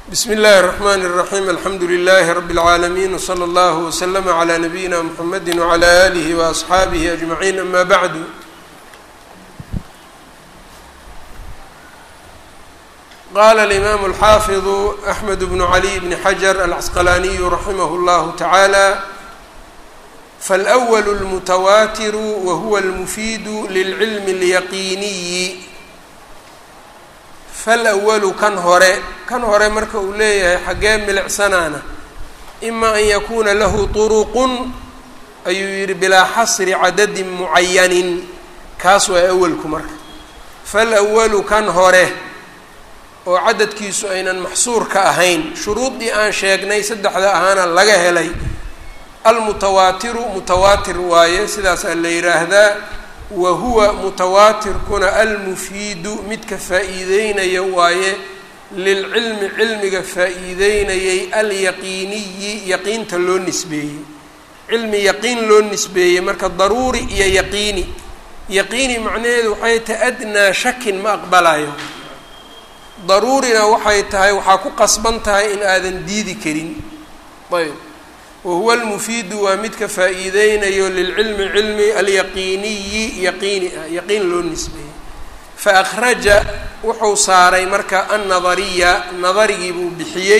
bsm اllahi الرحmn الرaحيم alxamdu لlh رb العaalمين وslى اllه وslm عlى نbyina mحamedi وعlى آlih وأصxaabih أجمعين ama bعd qala الإmam الxafiظ أحmed بن عlي بن xجر الcasqlaniي raximh اllah taعalى faالأwl الmتwatir whuwa الmfid lلcilm الyaqiniyi falأwalu kan hore kan hore marka uu leeyahay xaggee milicsanaana ima an yakuuna lahu turuqun ayuu yidhi bilaa xasri cadadin mucayanin kaas waa awalku marka falأwalu kan hore oo cadadkiisu aynan maxsuur ka ahayn shuruudii aan sheegnay saddexda ahaana laga helay almutawaatiru mutawaatir waaye sidaasaa la yidhaahdaa wa huwa mutawaatirkuna almufiidu midka faa-iideynaya waaye lilcilmi cilmiga faa-iideynayay alyaqiiniyi yaqiinta loo nisbeeyey cilmi yaqiin loo nisbeeyey marka daruuri iyo yaqiini yaqiini macnaheedu waxay tahay adnaa shakin ma aqbalayo daruurina waxay tahay waxaa ku qasban tahay in aadan diidi karin ayb wahuwa almufiidu waa midka faa-iideynayo lilcilmi cilmi alyaqiiniyi yaqiini ah yaqiin loo nisbeeyey fa akhraja wuxuu saaray marka annadariya nadarigii buu bixiyey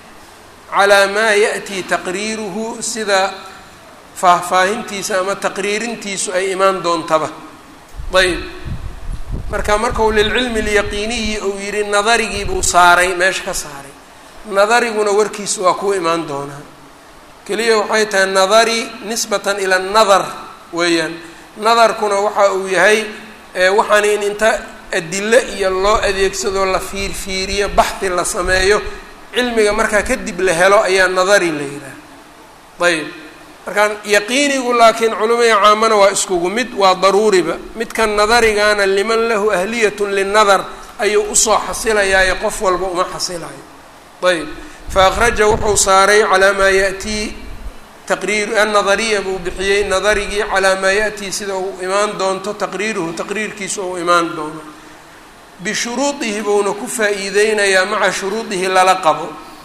calaa maa ya'tii taqriiruhu sida faahfaahintiisa ama taqriirintiisu ay imaan doontaba ayb marka markau lilcilmi alyaqiiniyi uu yidhi nadarigii buu saaray meesha ka saaray nadariguna warkiisu waa kuwa imaan doonaa keliya waxay tahay nadari nisbatan ila nadar weeyaan nadarkuna waxa uu yahay waxaan in inta adilo iyo loo adeegsado la fiirfiiriyo baxdi la sameeyo cilmiga markaa kadib la helo ayaa nadari la yidhaha ayb markaan yaqiinigu laakiin culimaya caamana waa iskugu mid waa daruuriba midkan nadarigana liman lahu ahliyatun linadar ayuu usoo xasilayaayo qof walba uma xasilayo ayb faأkraja wuxuu saaray calaa maa yaأtii taqriir annadariya buu bixiyey nadarigii calaa maa yaأtii sida uu imaan doonto taqriiruhu taqriirkiisa uu imaan doono bishuruudihi buuna ku faa-iideynayaa maca shuruudihi lala qabo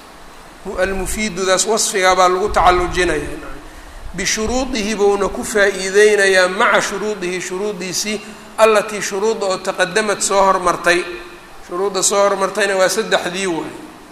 almufiidudaas wasfigaa baa lagu tacalujinaya bishuruudihi buuna ku faa-iideynayaa maca shuruudihi shuruudiisii allatii shuruudda oo taqadamad soo hormartay shuruudda soo hormartayna waa saddexdii waay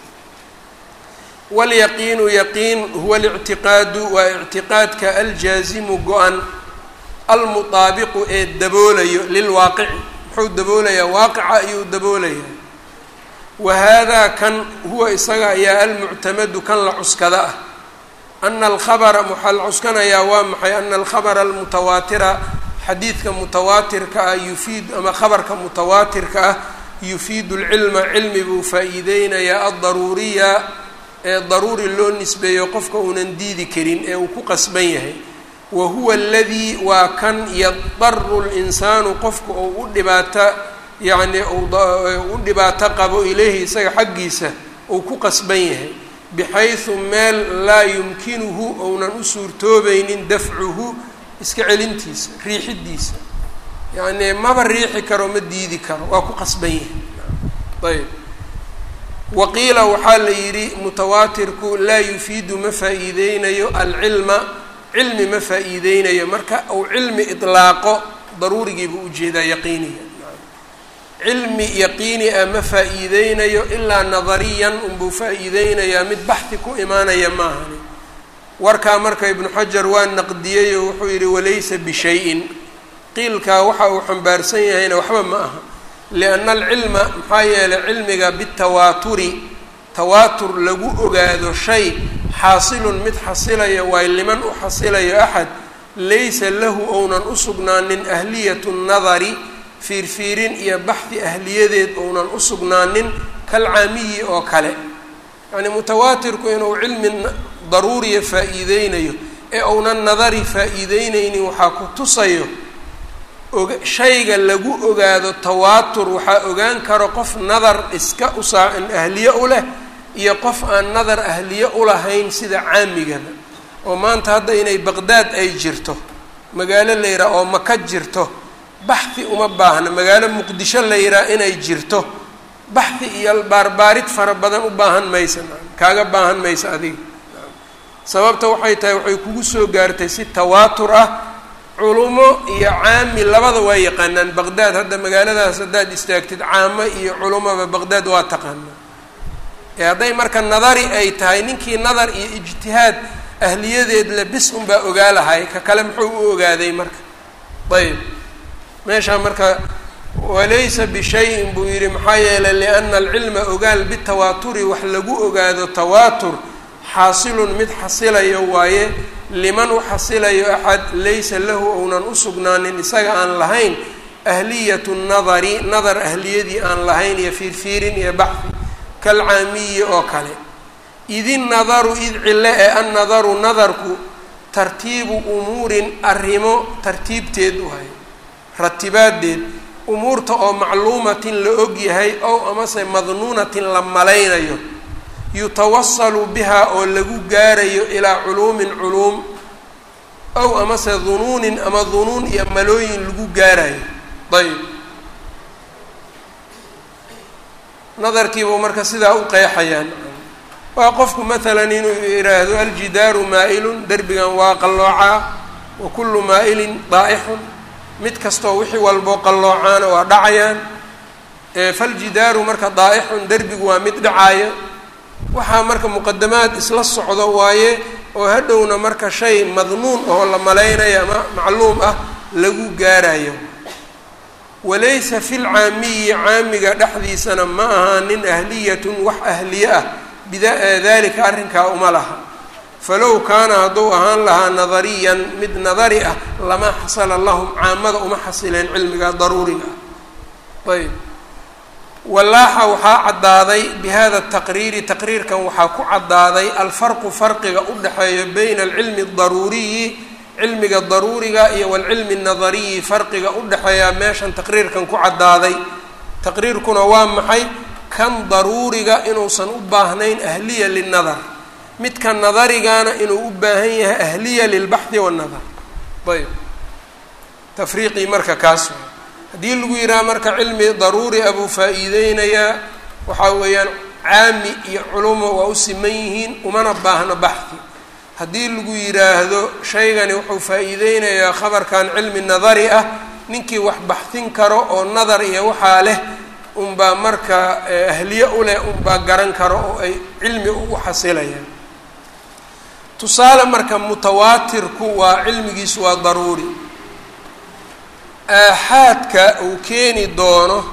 wlyaqiinu yaqiin huwa alictiqaadu waa ictiqaadka aljaazimu go-an almutaabiqu ee daboolayo lilwaaqici muxuu daboolayaa waaqica ayuu daboolayaa wa haadaa kan huwa isaga ayaa almuctamadu kan la cuskada ah ana alkhabara waxaa la cuskanayaa waa maxay ana alkhabara almutawaatira xadiidka mutawaatirka ah yufiid ama khabarka mutawaatirka ah yufiidu lcilma cilmi buu faa-iideynayaa addaruuriya ee daruuri loo nisbeeyo qofka uunan diidi karin ee uu ku qasban yahay wa huwa aladii waa kan yadaru linsaanu qofka uu u dhibaato yacni u dhibaato qabo ileyhi isaga xaggiisa uu ku qasban yahay bixaysu meel laa yumkinuhu ounan u suurtoobaynin dafcuhu iska celintiisa riixidiisa yacni maba riixi karo ma diidi karo waa ku qasban yahay ayb waqiila waxaa la yidhi mutawaatirku laa yufiidu ma faa-iideynayo alcilma cilmi ma faa-iideynayo marka uu cilmi idlaaqo daruurigiibuu ujeedaa yaqiiniga cilmi yaqiini ah ma faa-iideynayo ilaa nadariyan unbuu faa-iideynayaa mid baxdi ku imaanaya maahani warkaa marka ibnu xajar waa naqdiyey oo wuxuu yidhi walaysa bishay-in qiilkaa waxa uu xambaarsan yahayna waxba ma aha lianna alcilma maxaa yeelay cilmiga bitawaaturi tawaatur lagu ogaado shay xaasilun mid xasilaya waay liman u xasilayo axad laysa lahu ounan u sugnaanin ahliyatu nadari fiirfiirin iyo baxdi ahliyadeed ounan u sugnaanin kalcaamiyi oo kale yacnii mutawaatirku inuu cilmi daruuriya faa-iideynayo ee ounan nadari faa-iideyneynin waxaa ku tusayo shayga lagu ogaado tawaatur waxaa ogaan karo qof nadar iska usaa ahliye u leh iyo qof aan nadar ahliye ulahayn sida caamigaba oo maanta hadda inay baqdaad ay jirto magaalo la yidhaha oo maka jirto baxdi uma baahna magaalo muqdisho la yidhaha inay jirto baxdi iyo baarbaarid fara badan u baahan maysa kaaga baahan maysa adiga sababta waxay tahay waxay kugu soo gaartay si tawaatur ah culumo iyo caami labada waa yaqaanaan baqdaad hadda magaaladaas haddaad istaagtid caamo iyo culumoba baqdaad waa taqaanaa ee hadday marka nadari ay tahay ninkii nadar iyo ijtihaad ahliyadeed le bis unbaa ogaa lahay ka kale muxuu u ogaaday marka ayb meeshaa marka walaysa bishayin buu yidhi maxaa yeelay liana alcilma ogaal bitawaaturi wax lagu ogaado tawaatur xaasilun mid xasilayo waaye liman u xasilayo axad laysa lahu ounan u sugnaanin isaga aan lahayn ahliyatu nadari nadar ahliyadii aan lahayn iyo fiirfiirin iyo baxdi kalcaamiyi oo kale idin nadaru id cille ee annadaru nadarku tartiibu umuurin arrimo tartiibteed u hay ratibaadeed umuurta oo macluumatin la og yahay ow amase madnuunatin la malaynayo yutawasalu bihaa oo lagu gaarayo ilaa culuumin culuum ow amase dunuunin ama dunuun iyo malooyin lagu gaarayo ayb nadarkiibuu marka sidaa u qeexayaan waa qofku maalan inuu yidhaahdo aljidaaru maa-ilun derbigan waa qalloocaa wa kullu maa-ilin daa'ixun mid kastoo wixii walboo qalloocaana waa dhacayaan faljidaaru marka daa'ixun derbigu waa mid dhacaayo waxaa marka muqadamaad isla socdo waaye oo hadhowna marka shay madnuun oo la malaynayo ama macluum ah lagu gaarayo walaysa fi lcaamiyi caamiga dhexdiisana ma aha nin ahliyatun wax ahliye ah bidalika arrinkaa uma laha falow kaana hadduu ahaan lahaa nadariyan mid nadari ah lama xasala lahum caamada uma xasileen cilmiga daruuriga ah ayb walaaxa waxaa caddaaday bi hada taqriiri taqriirkan waxaa ku caddaaday alfarqu farqiga u dhexeeya bayna alcilmi adaruuriyi cilmiga daruuriga iyo walcilmi nadariyi farqiga u dhexeeyaa meeshan taqriirkan ku caddaaday taqriirkuna waa maxay kan daruuriga inuusan u baahnayn ahliya linadar midka nadarigana inuu u baahan yahay ahliya lilbaxdi wannadar ayb tafriiqii marka kaas waa haddii lagu yidhaha marka cilmi daruuri a buu faa-iideynayaa waxaa weeyaan caami iyo culumo waa u siman yihiin umana baahno baxdi haddii lagu yidhaahdo shaygani wuxuu faa-iideynayaa khabarkan cilmi nadari ah ninkii wax baxdin karo oo nadar iyo waxaa leh unbaa marka ahliye u leh unbaa garan karo oo ay cilmi ugu xasilayaan tusaale marka mutawaatirku waa cilmigiisu waa daruuri aaxaadka uu keeni doono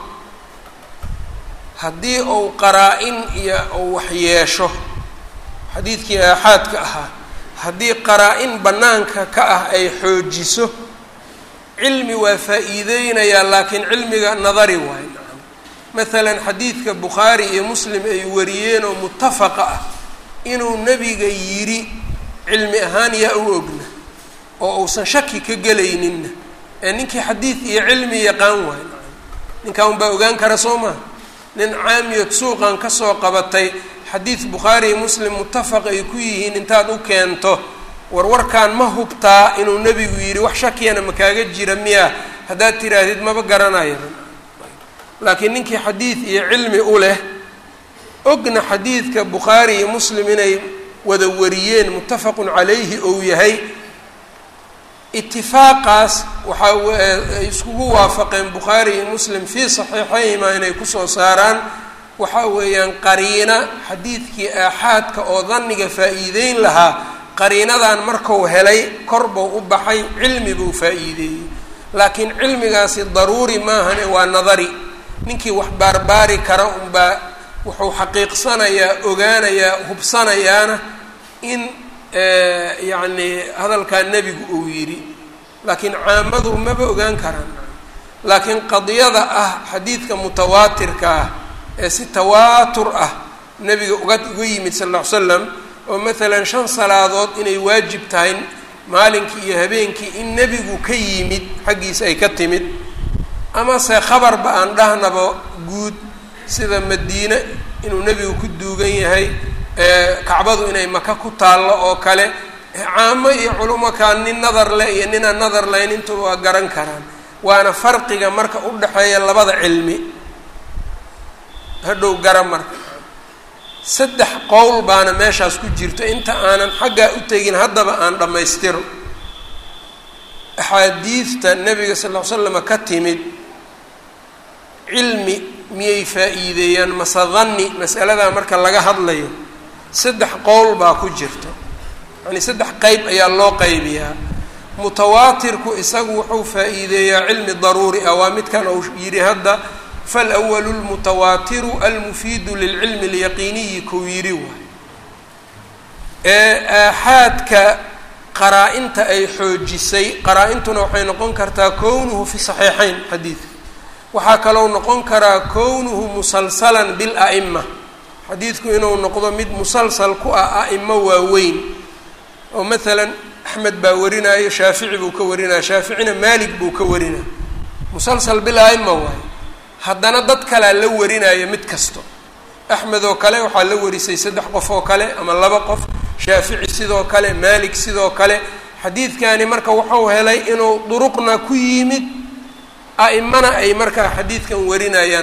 haddii uu qaraa-in iyo uu wax yeesho xadiidkii aaxaadka ahaa haddii qaraa-in bannaanka ka ah ay xoojiso cilmi waa faa-iideynayaa laakiin cilmiga nadari waayo nacam masalan xadiidka bukhaari iyo muslim ay wariyeen oo mutafaqa ah inuu nebiga yidhi cilmi ahaan yaa u ogna oo uusan shaki ka gelayninna ee ninkii xadiid iyo cilmi yaqaan waayo nacam ninkaa unbaa ogaan kara soo maha nin caamiyod suuqan kasoo qabatay xadiid bukhaari iyo muslim mutafaq ay ku yihiin intaad u keento warwarkan ma hubtaa inuu nebigu yidhi wax shakiyana ma kaaga jira miya haddaad tiraahdid maba garanaya laakiin ninkii xadiid iyo cilmi u leh ogna xadiidka bukhaari iyo muslim inay wada wariyeen muttafaqun calayhi ou yahay itifaaqaas waxaa ay iskugu waafaqeen bukhaari iyo muslim fii saxiixayhima inay kusoo saaraan waxaa weeyaan qariina xadiidkii aaxaadka oo danniga faa-iideyn lahaa qariinadan marku helay kor buu u baxay cilmi buu faa-iideeyey laakiin cilmigaasi daruuri maahane waa nadari ninkii wax baarbaari kara unbaa wuxuu xaqiiqsanayaa ogaanayaa hubsanayaana in yacni hadalkaa nebigu uu yidhi laakiin caamadu maba ogaan karaan laakiin qadiyada ah xadiidka mutawaatirka ah ee si tawaatur ah nebiga uga uga yimid sal lla ly slam oo maalan shan salaadood inay waajib tahay maalinkii iyo habeenkii in nebigu ka yimid xaggiisa ay ka timid amase khabarba aan dhahnaba guud sida madiine inuu nebigu ku duugan yahay kacbadu inay maka ku taallo oo kale caamo iyo culimo kaan nin nadar leh iyo ninaan nadar lahayn intuba waa garan karaan waana farqiga marka u dhexeeya labada cilmi hadhow gara marka saddex qowl baana meeshaas ku jirto inta aanan xaggaa u tegin haddaba aan dhammaystiro axaadiidta nebiga sal ll ly slama ka timid cilmi miyay faa-iideeyaan mase danni masaladaa marka laga hadlayo saddex qowl baa ku jirto yacni saddex qeyb ayaa loo qaybiyaa mutawaatirku isagu wuxuu faa-iideeyaa cilmi daruuri ah waa midkan uu yidhi hadda falwalu lmutawaatiru almufiidu lilcilmi alyaqiiniyi kou yidhi waay ee aaxaadka qaraa-inta ay xoojisay qaraa-intuna waxay noqon kartaa kownuhu fi saxiixayn xadiidka waxaa kalou noqon karaa kownuhu musalsalan bila'ima xadiidku inuu noqdo mid musalsal ku ah a'imo waaweyn oo maalan axmed baa warinaayo shaafici buu ka warinaya shaaficina maalik buu ka warinaya musalsal bila'ima waayo haddana dad kalea la warinaayo mid kasto axmed oo kale waxaa la warisay saddex qof oo kale ama laba qof shaafici sidoo kale maalik sidoo kale xadiidkani marka wuxuu helay inuu duruqna ku yimid a'imana ay markaa xadiidkan warinayaan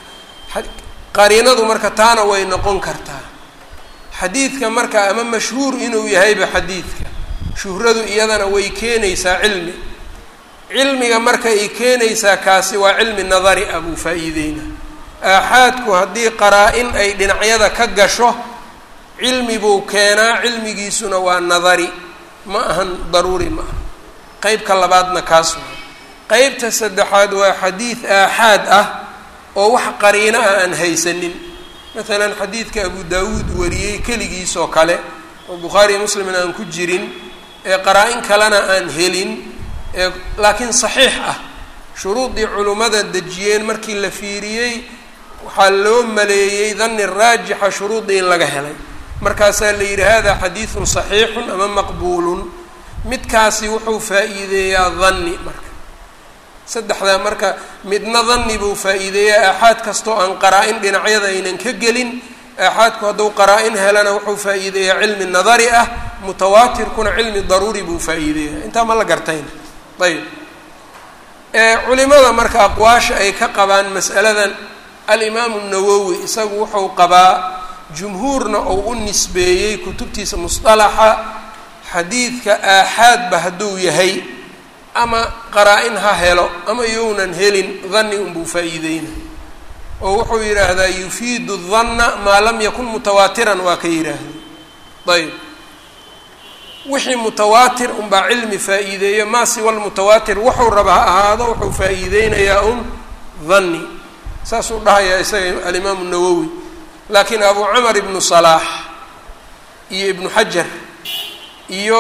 qariinadu marka taana way noqon kartaa xadiidka marka ama mashhuur inuu yahayba xadiidka shuhradu iyadana way keenaysaa cilmi cilmiga marka ay keenaysaa kaasi waa cilmi nadari ah buu faa-iideyna aaxaadku haddii qaraa-in ay dhinacyada ka gasho cilmi buu keenaa cilmigiisuna waa nadari ma ahan daruuri ma aha qeybka labaadna kaas waa qeybta saddexaad waa xadiid aaxaad ah oo wax qariino ah aan haysanin maalan xadiidka abu daawuud wariyey keligiis oo kale oo bukhaariyo muslimna aan ku jirin ee qaraa-in kalena aan helin ee laakiin saxiix ah shuruudii culimmada dejiyeen markii la fiiriyey waxaa loo maleeyey danni raajixa shuruudii in laga helay markaasaa la yidhi hada xadiidun saxiixun ama maqbuulun midkaasi wuxuu faa-iideeyaa danni marka saddexdaa marka midna danni buu faa-iideeyaa aaxaad kastoo aan qaraa-in dhinacyada aynan ka gelin aaxaadku hadduu qaraa-in helana wuxuu faa-iideeyaa cilmi nadari ah mutawaatirkuna cilmi daruuri buu faa-iideeyaa intaa ma la gartayna ayb culimada marka aqwaasha ay ka qabaan mas'aladan alimaamu nawowi isagu wuxuu qabaa jumhuurna uu u nisbeeyey kutubtiisa musطalaxa xadiidka aaxaadba hadduu yahay ama qaraa-in ha helo ama younan helin danni unbuu faa-iideyna oo wuxuu yidhaahdaa yufiidu danna maa lam yakun mutawaatiran waa ka yidhaahda ayb wixii mutawaatir unbaa cilmi faa-iideeya maa siwa lmutawaatir wuxuu raba ha ahaado wuxuu faa-iideynayaa un danni saasuu dhahayaa isaga alimaamu nawowi laakiin abu camar ibnu salaax iyo ibnu xajar iyo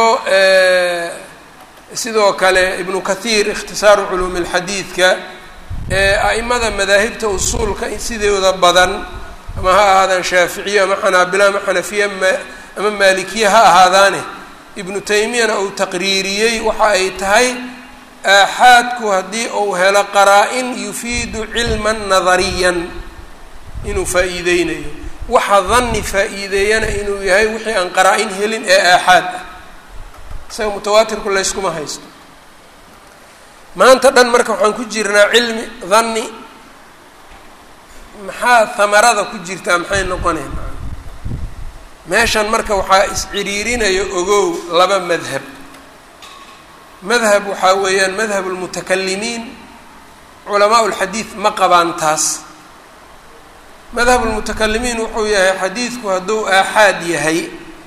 sidoo kale ibnu kathiir ikhtisaaru culuumi lxadiidka ee a'imada madaahibta usuulka sidooda badan ama ha ahaadaan shaaficiye ama xanaabilo ama xanafiye ama maalikiye ha ahaadaane ibnu taymiyana uu taqriiriyey waxa ay tahay aaxaadku haddii uu helo qaraa-in yufiidu cilman nadariyan inuu faa-iideynayo waxa danni faa-iideeyana inuu yahay wixii aan qaraa-in helin ee aaxaad ah isaga mutawaatirku layskuma haysto maanta dhan marka waxaan ku jirnaa cilmi danni maxaa hamarada ku jirtaa maxay noqoneen meeshan marka waxaa is-ciriirinaya ogow laba madhab madhab waxaa weeyaan madhab lmutakalimiin culamaa lxadiid ma qabaan taas madhab lmutakalimiin wuxuu yahay xadiidku hadduu aaxaad yahay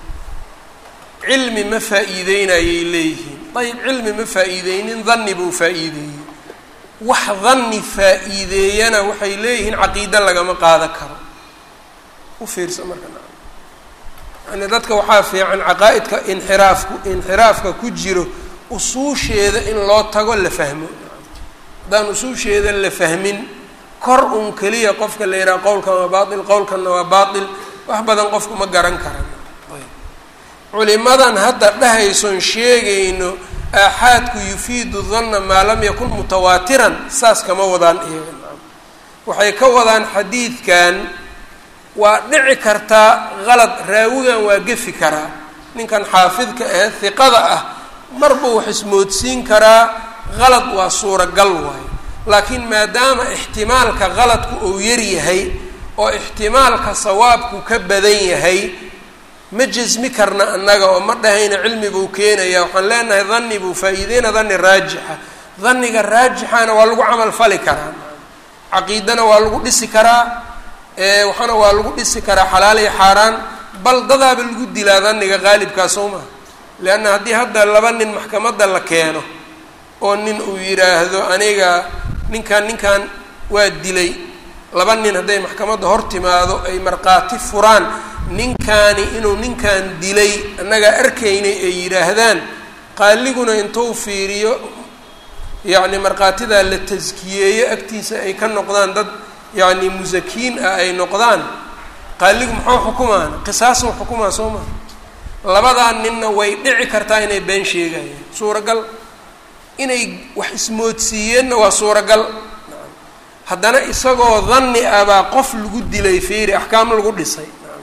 cilmi ma faa-iideynayay leeyihiin ayib cilmi ma faa-iideynin danni buu faa-iideeyey wax danni faa-iideeyana waxay leeyihiin caqiide lagama qaada karo u fiirsa marka yani dadka waxaa fiican caqaa-idka inxiraafku inxiraafka ku jiro usuusheeda in loo tago la fahmo haddaan usuusheeda la fahmin kor un keliya qofka la yidhaha qowlkan waa baatil qowlkanna waa baatil wax badan qofku ma garan karan culimadan hadda dhahayson sheegayno aaxaadku yufiidu danna maa lam yakun mutawaatiran saas kama wadaan iyaga waxay ka wadaan xadiidkan waa dhici kartaa qalad raawigan waa gefi karaa ninkan xaafidka ah hiqada ah marbuu wax ismoodsiin karaa qalad waa suuragal waayo laakiin maadaama ixtimaalka qaladku uu yar yahay oo ixtimaalka sawaabku ka badan yahay ma jasmi karna annaga oo ma dhahayna cilmi buu keenaya waxaan leenahay dhanni buu faa-iideyna dhanni raajixa dhanniga raajixana waa lagu camal fali karaa caqiidana waa lagu dhisi karaa waxaana waa lagu dhisi karaa xalaal iyo xaaraan bal dadaaba lagu dilaa dhanniga qaalibkaa soo maha leanna haddii hadda laba nin maxkamadda la keeno oo nin uu yidhaahdo aniga ninkan ninkan waa dilay laba nin hadday maxkamadda hor timaado ay markhaati furaan ninkaani inuu ninkan dilay annagaa arkaynay ay yidhaahdaan qaaliguna intuu fiiriyo yacni markhaatidaa la taskiyeeyo agtiisa ay ka noqdaan dad yacni musakiin ah ay noqdaan qaaligu muxuu xukumaan qisaasuu xukumaa soo maa labadaa ninna way dhici kartaa inay been sheegayaan suuragal inay wax ismoodsiiyeenna waa suuragal haddana isagoo danni ah baa qof lagu dilay fiiri axkaam lagu dhisay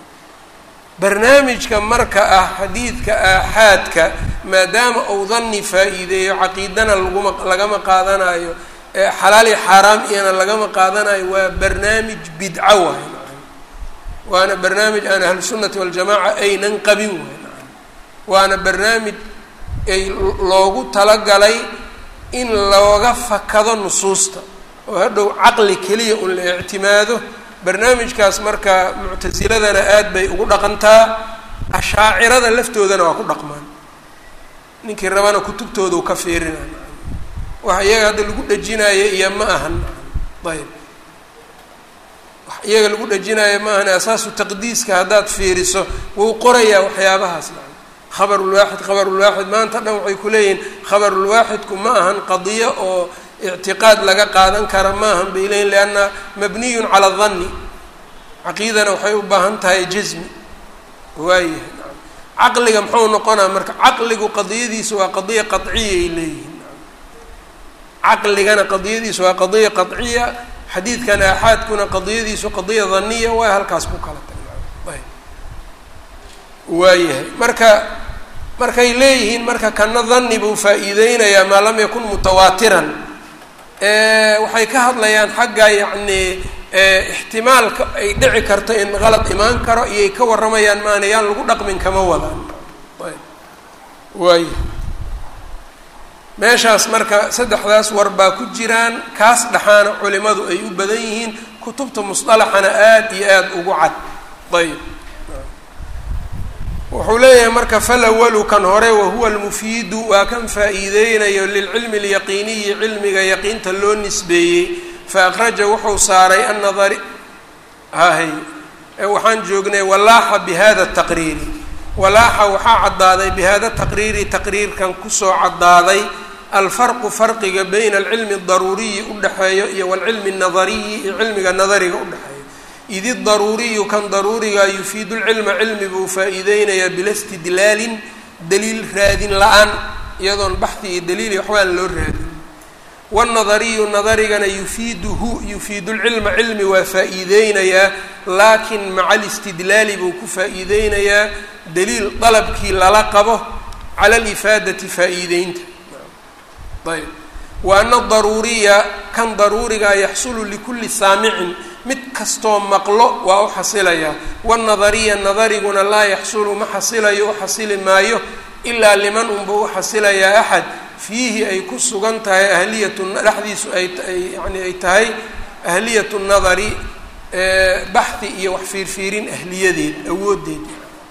barnaamijka marka ah xadiidka aaxaadka maadaama uu danni faa-iideeyo caqiidana laguma lagama qaadanayo xalaal iyo xaaraam iyana lagama qaadanayo waa barnaamij bidco waay waana barnaamij aan ahlusunnati waljamaaca aynan qabin waay waana barnaamij ay loogu talagalay in looga fakado nusuusta oo hadhow caqli keliya un la ictimaado barnaamijkaas marka muctasiladana aad bay ugu dhaqantaa ashaacirada laftoodana waa ku dhaqmaan ninkii rabana kutubtooda u ka fiirina wax iyaga hadda lagu dhejinaayo iyo ma ahan ayb wax iyaga lagu dhejinaayo ma ahan asaasu taqdiiska haddaad fiiriso wuu qorayaa waxyaabahaas khabarulwaaxid khabarulwaaxid maanta dhan waxay ku leeyihiin khabarulwaaxidku ma ahan qadiyo oo ictiqaad laga qaadan kara ma ahan bay leeyihin lianna mabniyun cala danni caqiidana waxay u baahan tahay jasmi waayahay caqliga muxuu noqonaa marka caqligu qadiyadiisu waa qadiya qadciyay leeyihiin caqligana qadiyadiisu waa qadiya qadciya xadiidkan aaxaadkuna qadiyadiisu qadiya daniya waa halkaas ku kala tagay waayahay marka markay leeyihiin marka kana dani buu faa-iideynayaa maa lam yakun mutawaatiran waxay ka hadlayaan xagga yacni ixtimaalka ay dhici karto in qalad imaan karo iyay ka warramayaan maana yaan lagu dhaqmin kama wadaan waaya meeshaas marka saddexdaas war baa ku jiraan kaas dhaxaana culimadu ay u badan yihiin kutubta musطalaxana aad iyo aad ugu cad ayb wuxuu leeyahay marka falawalu kan hore wahuwa almufiidu waa kan faa-iideynayo lilcilmi alyaqiiniyi cilmiga yaqiinta loo nisbeeyey fa akhraja wuxuu saaray annadari hahay waxaan joognay walaaxa bihada taqriiri walaaxa waxaa caddaaday bihada taqriiri taqriirkan kusoo caddaaday alfarqu farqiga bayna alcilmi adaruuriyi udhexeeyo iyo walcilmi annadariyi iyo cilmiga nadariga udhexeeyo id idaruuriyu kan daruuriga yufiidu lcilma cilmi buu faa-iideynayaa bila istidlaalin daliil raadin la-aan iyadoon baxdi iyo daliili waxbaan loo raadin wاnadariyu nadarigana yufiiduhu yufiidu lcilma cilmi waa faa-iideynayaa laakin maca alistidlaali buu ku faa-iideynayaa daliil dalabkii lala qabo cala alifaadati faa-iideynta ayb wa ana daruuriya kan daruurigaa yaxsulu likulli saamicin mid kastoo maqlo waa u xasilayaa wanadariya nadariguna laa yaxsulu ma xasilayo u xasili maayo ilaa liman unbuu u xasilayaa axad fiihi ay ku sugan tahay ahliyatu dhexdiisu ay yani ay tahay ahliyatu nadari baxhi iyo wax fiirfiirin ahliyadeed awoodeed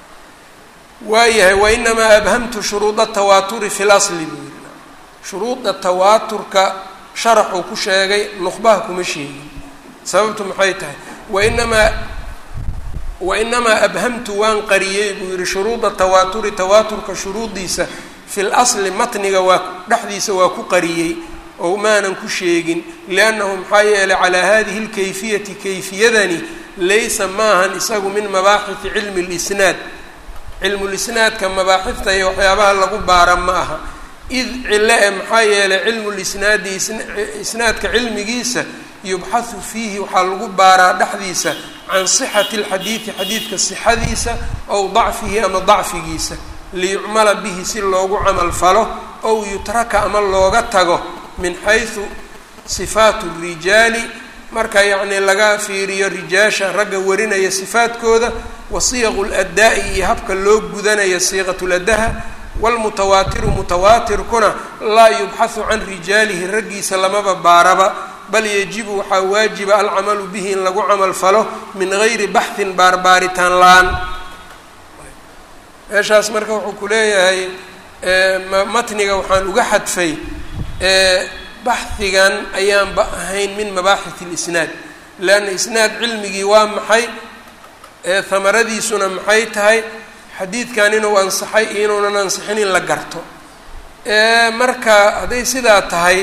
waayahay wainamaa abhamtu shuruuda tawaaturi fi lasli buu yiri shuruuda tawaaturka sharaxuu ku sheegay nuqbaha kuma sheegin sababtu maxay tahay wainamaa wainamaa abhamtu waan qariyey buu yihi shuruuda tawaaturi tawaaturka shuruudiisa fi lasli matniga waa dhexdiisa waa ku qariyey oo maanan ku sheegin liannahu maxaa yeelay calaa hadihi lkayfiyati kayfiyadani laysa maahan isagu min mabaaxiti cilmi lisnaad cilmulisnaadka mabaaxifta iyo waxyaabaha lagu baara ma aha id cilo e maxaa yeelay cilmulisnaadi isnaadka cilmigiisa yubxahu fiihi waxaa lagu baaraa dhexdiisa can sixati alxadiidi xadiidka sixadiisa ow dacfihi ama dacfigiisa liyucmala bihi si loogu camal falo ow yutraka ama looga tago min xaysu sifaatu rijaali marka yacni laga fiiriyo rijaasha ragga warinaya sifaadkooda wa siyaqu ladaa'i iyo habka loo gudanaya siiqatuladaha waalmutawaatiru mutawaatirkuna laa yubxahu can rijaalihi raggiisa lamaba baaraba bal yajibu waxaa waajiba alcamalu bihi in lagu camal falo min gayri baxhin baarbaaritaan la-aan meeshaas marka wuxuu ku leeyahay matniga waxaan uga xadfay baxhigan ayaanba ahayn min mabaaxith اlisnaad leanna isnaad cilmigii waa maxay hamaradiisuna maxay tahay xadiidkan inuu ansaxay iyo inuunan ansixin in la garto marka hadday sidaa tahay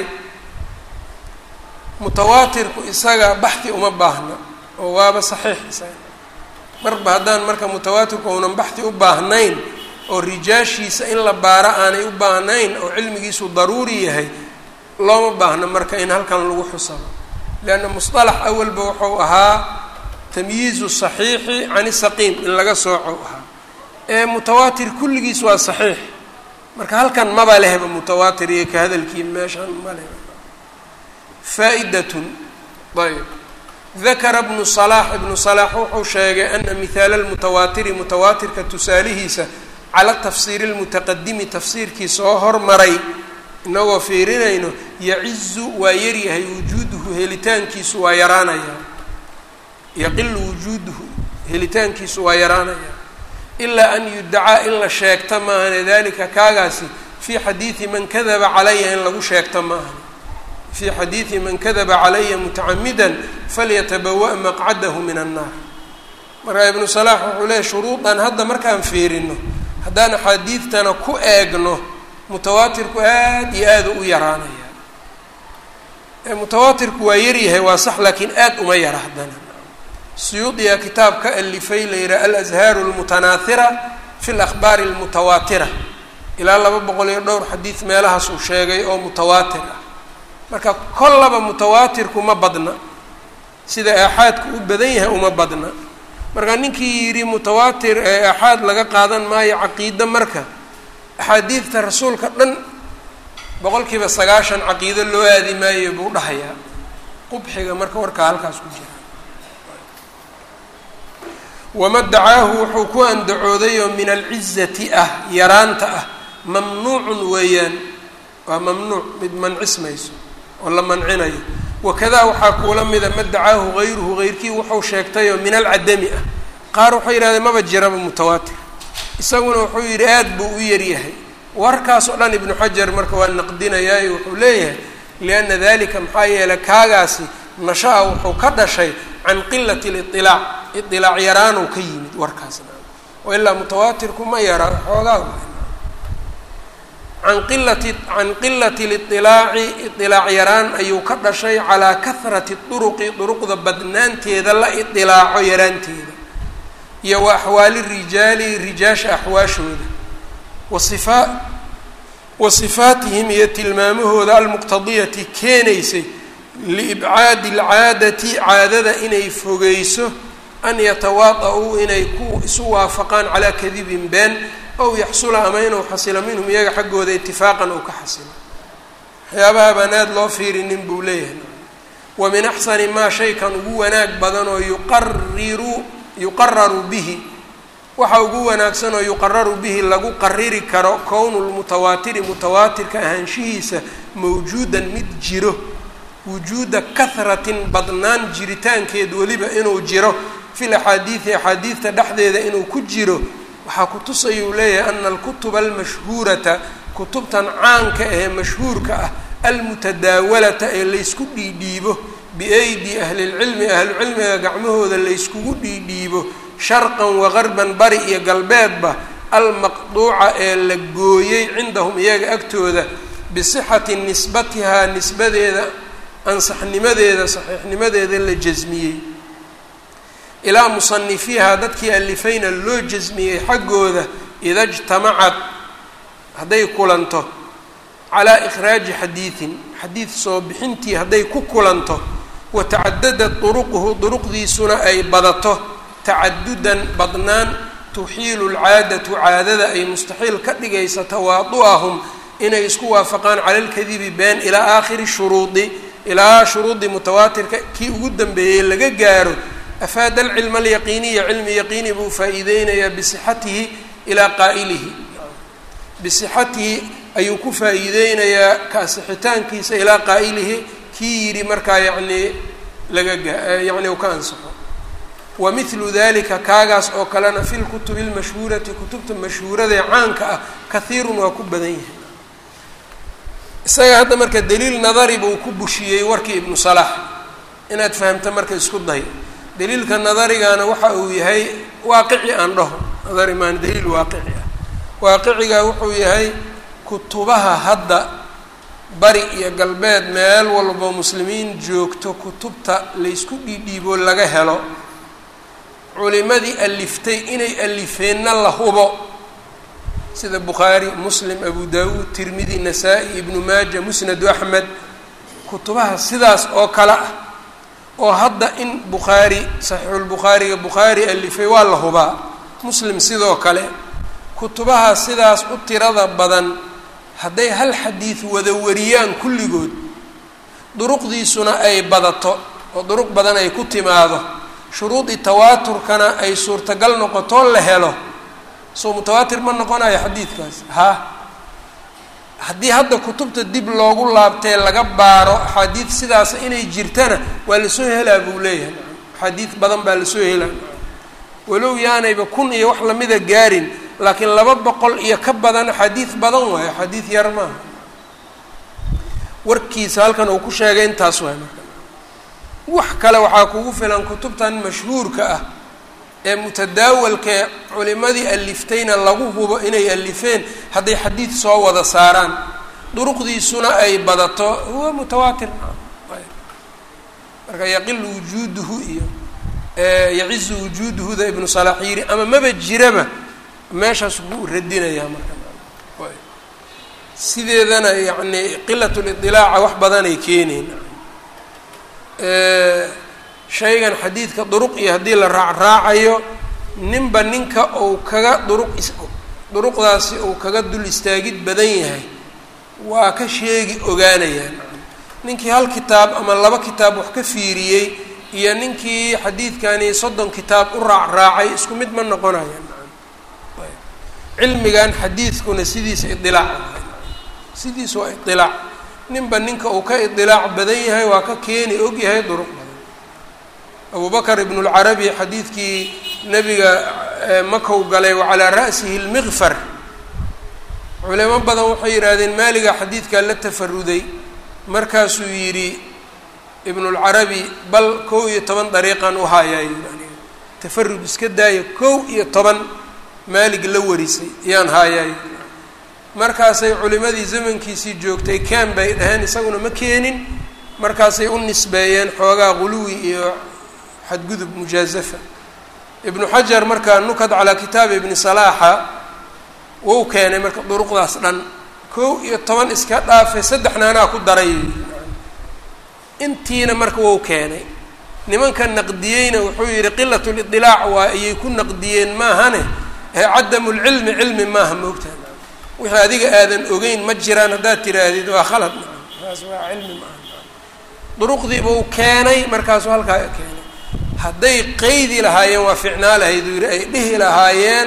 mutawaatirku isaga baxhi uma baahna oo waaba saxiix isaga marba haddaan marka mutawaatirku uunan baxhi u baahnayn oo rijaashiisa in la baaro aanay u baahnayn oo cilmigiisu daruuri yahay looma baahno marka in halkan lagu xusabo leanna musطalax awalba wuxuu ahaa tamyiizu saxiixi can isaqiim in laga sooco ahaa ee mutawaatir kulligiis waa saxiix marka halkan maba lehba mutawaatir iyo ka hadalkii meeshaan ma leh faa'idatun ayb dakara bnu salaax ibnu salaax wuxuu sheegay ana mihaala lmutawaatiri mutawaatirka tusaalihiisa cala tafsiiri lmutaqadimi tafsiirkii soo hormaray inagoo fiirinayno yacizu waa yaryahay wujuuduhu helitaankiisu waa yaraanaya yaqilu wujuuduhu helitaankiisu waa yaraanaya ilaa an yudacaa in la sheegta maahane dalika kaagaasi fii xadiidi man kadaba calaya in lagu sheegta maahan fii xadiidi man kadaba calaya mutacamidan falyatabawa' maqcadahu min annaar markaa ibnu salaax wuxuu leeyahy shuruudan hadda markaan fiirino haddaan axaadiidtana ku eegno mutawaatirku aad iyo aada u yaraanaya mutawaatirku waa yaryahay waa sax laakiin aad uma yara haddana suyuudiya kitaab ka alifay la yihaha alashaaru almutanaahira fi lakhbaari almutawaatira ilaa laba boqol iyo dhowr xadiid meelahaas uu sheegay oo mutawaatir ah marka kollaba mutawaatirku ma badna sida aaxaadku u badan yahay uma badna marka ninkii yidhi mutawaatir ee aaxaad laga qaadan maayo caqiide marka axaadiidta rasuulka dhan boqol kiiba sagaashan caqiido loo aadi maayo buu dhahayaa qubxiga marka warkaa halkaas ku jira wama dacaahu wuxuu ku andacooday oo min alcizati ah yaraanta ah mamnuucun weeyaan waa mamnuuc mid mancismayso oo la mancinayo wakadaa waxaa kuula mida ma dacaahu hayruhu hayrkii wuxuu sheegtayoo min alcadami ah qaar waxay yidhahdeen maba jiraba mutawaatir isaguna wuxuu yidhi aad buu u yaryahay warkaas oo dhan ibnu xajar marka waa naqdinayaayo wuxuu leeyahay lianna dalika maxaa yeelay kaagaasi nasha-a wuxuu ka dhashay can qilati liilaac iilaac yaraanuu ka yimid warkaasna oo ilaa mutawaatirku ma yara xoogaa can qilati can qilati liilaaci iilaac yaraan ayuu ka dhashay calaa kahrati duruqi duruqda badnaanteeda la iilaaco yaraanteeda iyo wa axwaali rijaali rijaasha axwaashooda wasifa wa sifaatihim iyo tilmaamahooda almuqtadiyati keenaysay liibcaadi alcaadati caadada inay fogeyso an yatawaada-uu inay ku isu waafaqaan calaa kadibin been ow yaxsula ama inuu xasilo minhum iyaga xaggooda itifaaqan uu ka xasilo waxyaabaha baan aada loo fiirinin buu leeyahay wa min axsani maa shaykan ugu wanaag badan oo yuqariru yuqararu bihi waxa ugu wanaagsan oo yuqararu bihi lagu qariri karo kownu lmutawaatiri mutawaatirka ahaanshihiisa mawjuudan mid jiro wujuuda kahratin badnaan jiritaankeed weliba inuu jiro fil axaadiidi axaadiidta dhexdeeda inuu ku jiro waxaa kutusayuu leeyahay ana alkutuba almashhuurata kutubtan caanka ee mashhuurka ah almutadaawalata ee laysku dhiidhiibo biaydi ahlilcilmi ahlucilmiga gacmahooda layskugu dhiidhiibo sharqan waqarban bari iyo galbeedba almaqduuca ee la gooyey cindahum iyaga agtooda bisixati nisbatihaa nisbadeeda ansaxnimadeeda saxiixnimadeeda la jasmiyey ilaa musanifiihaa dadkii alifayna loo jasmiyey xaggooda ida jtamacad hadday kulanto calaa ikhraaji xadiidin xadiid soo bixintii hadday ku kulanto wa tacadadat duruquhu duruqdiisuna ay badato tacadudan badnaan tuxiilu lcaadatu caadada ay mustaxiil ka dhigaysa tawaadu'ahum inay isku waafaqaan cala lkadibi been ilaa aakhiri shuruudi ilaa shuruudi mutawaatirka kii ugu dambeeyey laga gaaro afaada alcilma alyaqiiniya cilmi yaqiini buu faa-iideynayaa bisixatihi ilaa qaa'ilihi bisixatihi ayuu ku faa-iideynayaa kaasixitaankiisa ilaa qaa'ilihi kii yidhi markaa yacnii laga gaa yacni u ka ansaxo wa mithlu dalika kaagaas oo kalena fi lkutubi lmashhuurati kutubta mashhuuradaee caanka ah kahiirun waa ku badan yahay isaga hadda marka daliil nadari buu ku bushiyey warkii ibnu salaax inaad fahamta marka isku day daliilka nadarigana waxa uu yahay waaqici aan dhaho nadari maan daliil waaqici ah waaqiciga wuxuu yahay kutubaha hadda bari iyo galbeed meel walbo muslimiin joogto kutubta laysku dhiidhiibo laga helo culimadii aliftay inay alifeenna la hubo sida bukhaari muslim abu daawuud tirmidi nasaa-i ibnu maaja musnadu axmed kutubaha sidaas oo kale ah oo hadda in bukhaari saxiixulbukhaariga bukhaari alifay waa la hubaa muslim sidoo kale kutubaha sidaas u tirada badan hadday hal xadiid wada wariyaan kulligood duruqdiisuna ay badato oo duruq badan ay ku timaado shuruudii tawaaturkana ay suurtagal noqotoo la helo soo mutawaatir ma noqonayo xadiidkaas ha haddii hadda kutubta dib loogu laabtee laga baaro axaadiid sidaas inay jirtana waa lasoo helaa buu leeyahay axaadiid badan baa lasoo helaa walow yaanayba kun iyo wax lamida gaarin laakiin laba boqol iyo ka badan axaadiid badan waayo axaadiid yar maaha warkiisa halkan uu ku sheegay intaas waay marka wax kale waxaa kugu filan kutubtan mashhuurka ah ee mutadaawalkae culimadii aliftayna lagu hubo inay alifeen hadday xadiid soo wada saaraan duruqdiisuna ay badato huwa mutawaatir marka yaqilu wujuuduhu iyo yacizu wujuuduhuda ibnu salaax yiri ama maba jiraba meeshaas wuu radinayaa marka sideedana yacni qilat lidilaaca wax badanay keeneyn shaygan xadiidka duruq iyo haddii la raacraacayo ninba ninka uu kaga duruq duruqdaasi uu kaga dul istaagid badan yahay waa ka sheegi ogaanayaan ninkii hal kitaab ama laba kitaab wax ka fiiriyey iyo ninkii xadiidkani soddon kitaab u raacraacay isku mid ma noqonayaan cilmigan xadiidkuna sidiisa idilaac sidiisa waa idilaac ninba ninka uu ka idilaac badan yahay waa ka keeni og yahay duruq badan abu bakr ibn اlcarabi xadiidkii nebiga makow galay wacalaa ra'sihi اlmiqfar culimo badan waxay yidhaahdeen maaliga xadiidkaa la tafaruday markaasuu yidhi ibn اlcarabi bal kow iyo toban dariiqan u haayaa tafarud iska daaya kow iyo toban maalig la warisay ayaan haayaay markaasay culimadii zamankiisii joogtay kaan bay dhaheen isaguna ma keenin markaasay u nisbeeyeen xoogaa quluwi iyo xadgudub mujaazafa ibnu xajar markaa nukad calaa kitaabi ibni salaaxa wou keenay marka duruqdaas dhan kow iyo toban iska dhaafay saddexna anaa ku daray intiina marka wou keenay nimanka naqdiyeyna wuxuu yidhi qilat lidilaac waa ayay ku naqdiyeen maahane ee cadamu lcilmi cilmi maaha moogtaa wixii adiga aadan ogeyn ma jiraan haddaad tiraahdid waa khalad taas waa cilmi maaha duruqdii buu keenay markaasuu halkaa keenay hadday qeydi lahaayeen waa ficnaa lahayd uu yidhi ay dhihi lahaayeen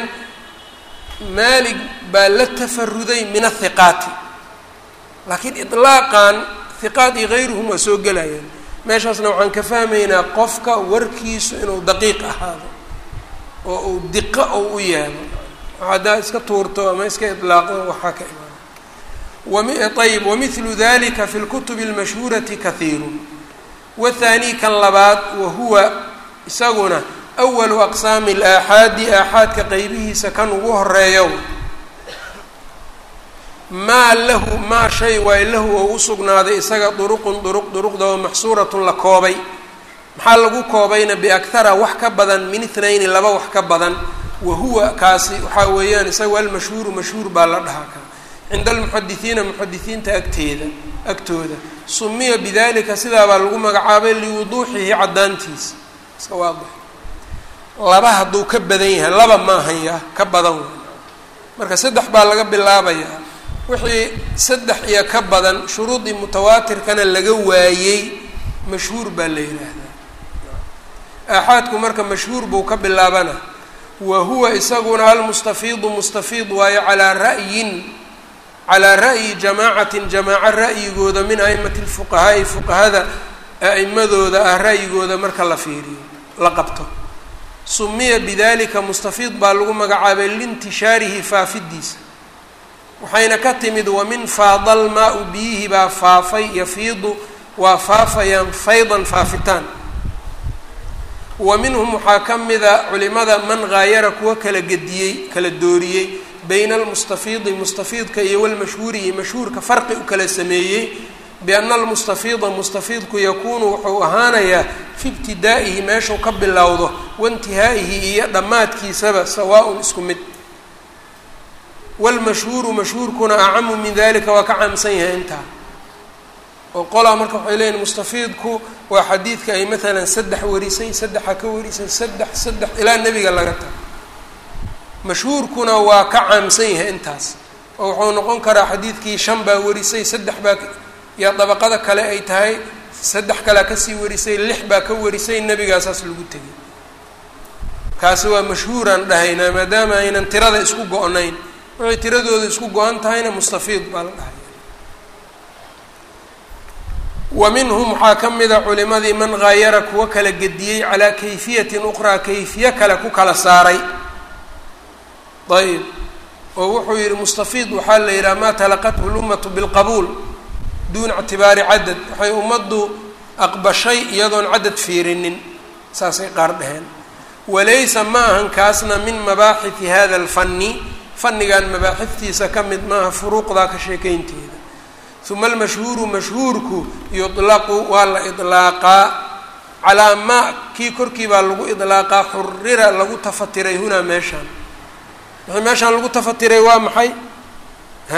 maalig baa la tafaruday min athiqaati laakiin ilaaqan hiqaat iyo hayruhum waa soo gelayaan meeshaasna waxaan ka fahmaynaa qofka warkiisu inuu daqiiq ahaado oo uu diqo ou u yaalo haddaa iska tuurto ama iska ilaaqdo waxaa ka imaana ayb wamilu dalika fi lkutubi اlmashhuurati kahiiru wathani kan labaad wahuwa isaguna awalu aqsaami اlaaxaadi aaxaadka qeybihiisa kan ugu horeeyo maa lahu maa shay waay lahu oo usugnaaday isaga duruqun duruq duruqda oo maxsuuratun la koobay maxaa lagu koobayna biakhara wax ka badan min ithnayni laba wax ka badan wahuwa kaasi waxaa weeyaan isaga almashhuuru mashhuur baa la dhahaa ka cinda almuxadisiina muxadisiinta agteeda agtooda sumiya bidalika sidaabaa lagu magacaabay liwuduuxihi caddaantiisa iska waadix laba hadduu ka badan yahay laba maahan ya ka badan wey marka saddex baa laga bilaabayaa wixii saddex iyo ka badan shuruudii mutawaatirkana laga waayey mashhuur baa la yidhaahdaa aaxaadku marka mashhuur buu ka bilaabana wa huwa isaguna almustafiidu mustafiid waayo calaa ra'yin calaa ra'yi jamaacatin jamaaco ra'yigooda min a'imati lfuqahaa'i fuqahada a'imadooda ah ra'yigooda marka la fiiriyo la qabto sumiya bidalika mustafiid baa lagu magacaabay liintishaarihi faafidiisa waxayna ka timid wamin faadal maa-u biyihii baa faafay yafiidu waa faafayaan faydan faafitaan wa minhum waxaa ka mida culimada man haayara kuwa kala gediyey kala dooriyey bayna almustafiidi mustafiidka iyo walmashhuuri iyo mashhuurka farqi u kala sameeyey biana almustafiida mustafiidku yakuunu wuxuu ahaanayaa fi ibtidaa'ihi meeshuu ka bilowdo waintihaa'ihi iyo dhammaadkiisaba sawaa-un isku mid walmashhuuru mashhuurkuna acamu min dalika waa ka caamsan yahay intaa oo qolaa marka waxay leeyihin mustafiidku waa xadiidka ay maalan saddex warisay saddexa ka warisay saddex saddex ilaa nebiga laga tago mashhuurkuna waa ka caamsan yahay intaas oo wuxuu noqon karaa xadiidkii shan baa warisay saddex baa yaa dabaqada kale ay tahay saddex kalea kasii warisay lix baa ka warisay nebigaasaas lagu tegay kaasi waa mashhuuraan dhahaynaa maadaama aynan tirada isku go-nayn waxay tiradooda isku go-an tahayna mustafiid baa la dhahay wa minhum waxaa ka mida culimadii man haayara kuwa kala gediyey calaa kayfiyatin uqraa kayfiye kale ku kala saaray ayb oo wuxuu yihi mustafiid waxaa la yidhaha maa talaqathu lummatu bilqabuul duuna ictibaari cadad waxay ummaddu aqbashay iyadoon cadad fiirinin saasay qaar dheheen walaysa ma ahan kaasna min mabaaxidi hada alfanni fannigan mabaaxiftiisa ka mid maaha furuuqdaa ka sheekeynteeda uma almashhuuru mashhuurku yutlaqu waa la idlaaqaa calaa maa kii korkii baa lagu idlaaqaa xurira lagu tafatiray hunaa meeshaan wixii meeshaan lagu tafatiray waa maxay ha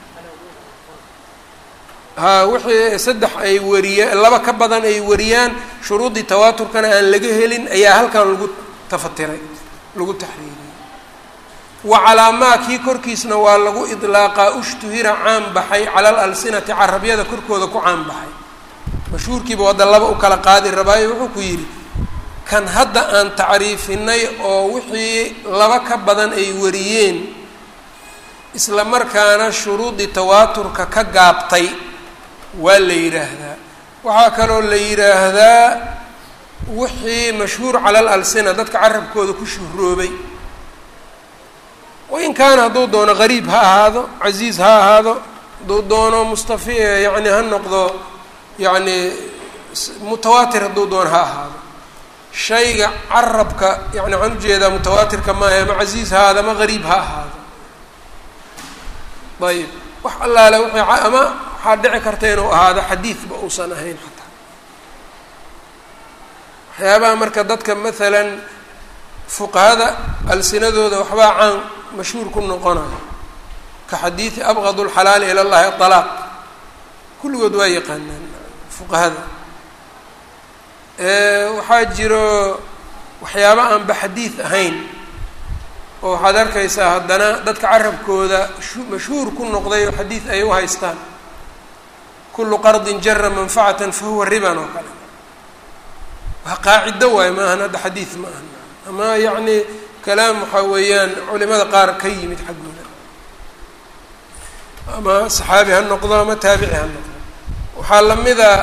ha wixii saddex ay wariya laba ka badan ay wariyaan shuruudii tawaaturkana aan laga helin ayaa halkan lagu tafatiray lagu taxriiriyey wa calaa maa kii korkiisna waa lagu idlaaqaa ushtuhira caan baxay cala al alsinati carabyada korkooda ku caan baxay mashhuurkiiba wadda laba u kala qaadi rabaayo wuxuu ku yidhi kan hadda aan tacriifinay oo wixii laba ka badan ay wariyeen isla markaana shuruudii tawaaturka ka gaabtay waa la yidhaahdaa waxaa kaloo la yidhaahdaa wixii mashhuur cala al alsina dadka carabkooda ku shuhroobay wain kaana hadduu doono gariib ha ahaado casiiz ha ahaado hadduu doono mustafi yani ha noqdo yacni mutawaatir hadduu doono ha ahaado shayga carabka yani waxaan ujeedaa mutawaatirka maaha ama casiiz ha ahaado ama gariib ha ahaado ayib wax allaale w ama waxaa dhici karta inuu ahaado xadiidba uusan ahayn xataa waxyaabaha marka dadka maalan fuqahada alsinadooda waxbaa caan mashhuur ku noqonayo ka xadiidi abqad lxalaali ila llahi alaaq kulligood waa yaqaanaan fuqahada waxaa jiro waxyaaba aanba xadiid ahayn oo waxaad arkaysaa haddana dadka carabkooda mashhuur ku noqday oo xadiid ay u haystaan kullu qardin jara manfacatan fa huwa riban oo kale waa qaacido waayo ma ahan hadda xadiid ma ahan ama yacni kalaam waxaa weeyaan culimada qaar ka yimid xaggooda ama saxaabi ha noqdo ama taabici ha noqdo waxaa lamida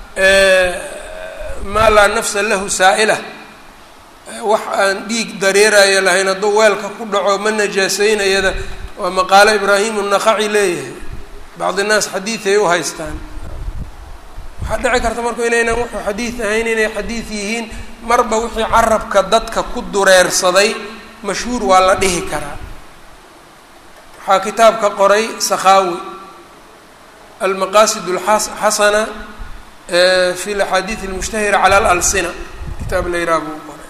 maa laa nafsa lahu saa'ila wax aan dhiig dareerayo lahayn hadduu weelka ku dhaco ma najaaseynayada waa maqaalo ibraahimu naqaci leeyahay bacdi naas xadiiday u haystaan waxaa dhici karta marku inaynan wuxuu xadiid ahayn inay xadiid yihiin marba wixii carabka dadka ku dureersaday mashhuur waa la dhihi karaa waxaa kitaabka qoray sakhaawi almaqaasid alxasana fi laxaadiid almushtahira cala alalsina kitaab la yiraha buu qoray